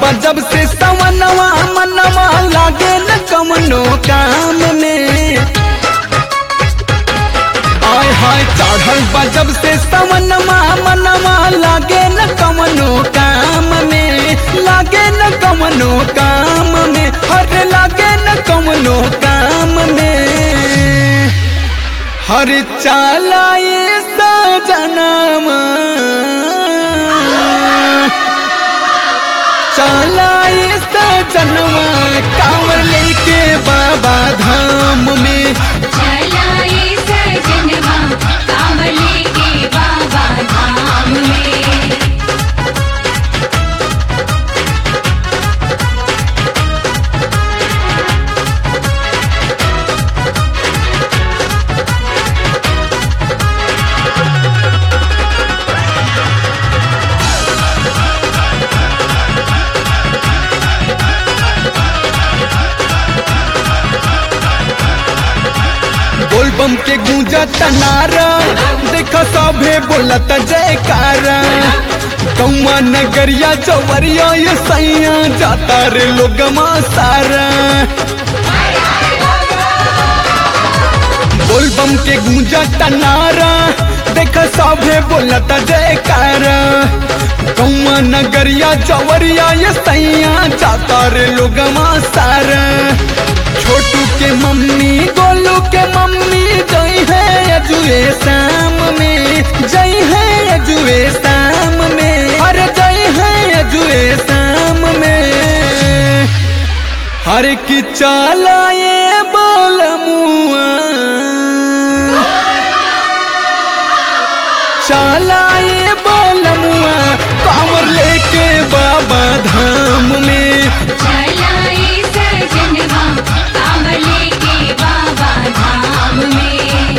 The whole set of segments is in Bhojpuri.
बा जब से सवनवा मनवा लागे न कमनो काम में आय हाय चढ़ल बा जब से सवनवा मनवा लागे न कमनो काम में लागे न कमनो काम में हर लागे न कमनो काम में हर चालाए सजनमा चालाए सजनवा कांवर लेके बाबा धाम में चलाए सजनवा कांवले के बाबा धाम में बोलबम के गूंजा तनारा देखा सभे बोलत जयकारा कौआ नगरिया चवरिया ये सैया जाता रे लोगमा सारा बोलबम के गूंजा तनारा देखा सभे बोलत जयकारा कौआ नगरिया चवरिया ये सैया जाता रे लोगमा सारा छोटू के मम्मी गोलू के मम्मी जई है अजुए शाम में जई है अजुए शाम में अरे जई है अजुए शाम में हर की चालाए बोल मुआ चालाए बोल मुआ कांवर लेके बाबा धाम में चलाए सजनवा कांवले के बाबा धाम में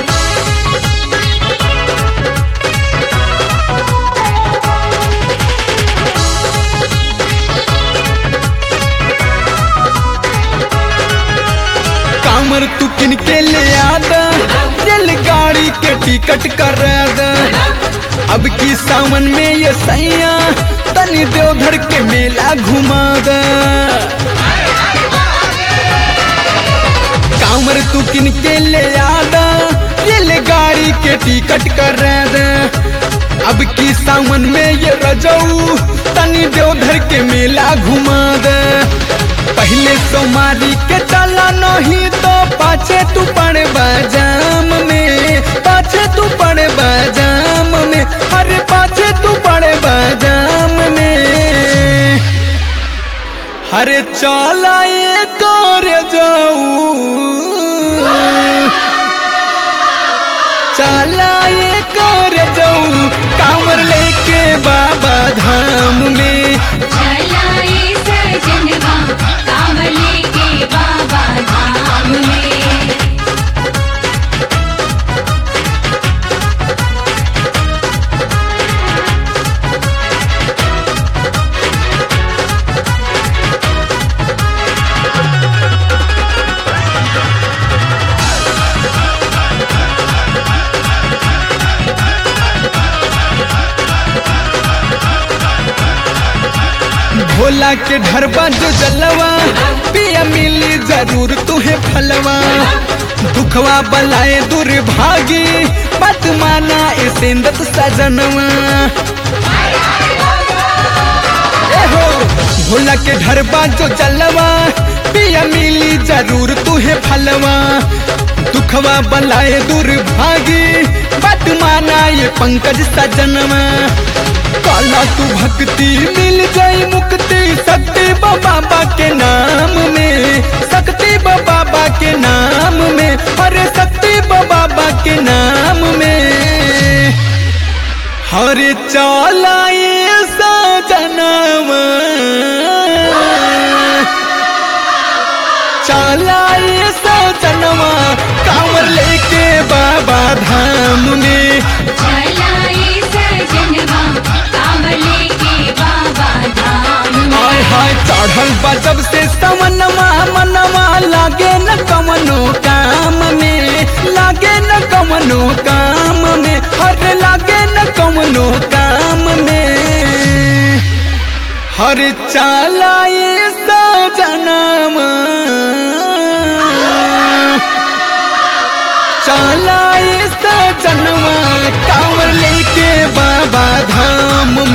कामर तू किन के ले आदा रेलगाड़ी के टिकट कर दा अब की सावन में ये सैया तनी देवधर के मेला घुमा दा कामर तू किन के ले आदा रेलगाड़ी के टिकट कर दा अब की सावन में ये रजऊ तनी देवधर के मेला घुमा दा पहले सोमारी के चला नहीं तो पाछे तू पड़ बाजाम में पाछे तू पड़ बाजाम में अरे पाछे तू पड़ बाजाम में अरे चला ये कर जाऊ चला ये कर जाऊ कांवर लेके बाबा धाम में चलाए सजनवा कांवले के बाबा धाम में भोला के ढरबा जो जलवा पिया मिली जरूर तुहे फलवा दुखवा बलाए दुर्भागी मत माना ए सेंदत सजनवा ए हो भोला के ढरबा जो जलवा पिया मिली जरूर तुहे फलवा दुखवा बलाए दुर्भागी मत माना ये पंकज सजनवा काला तू भक्ति मिल जाई मुक्ति शक्ति बाबा के नाम में शक्ति बाबा के नाम में अरे शक्ति बाबा के नाम में हरे चालाए सजनवा चालाए सजनवा कांवर लेके बाबा धाम में चलाए सजनवा कांवले के बाबा धाम में हाय हाय चढ़ल बा जब से सवनवा मनवा लागे न कमनो काम में लागे न कमनो काम में हर लागे न कमनो काम में हर चालाए सजनम चालाए सजनवा कांवर लेके बाबा धाम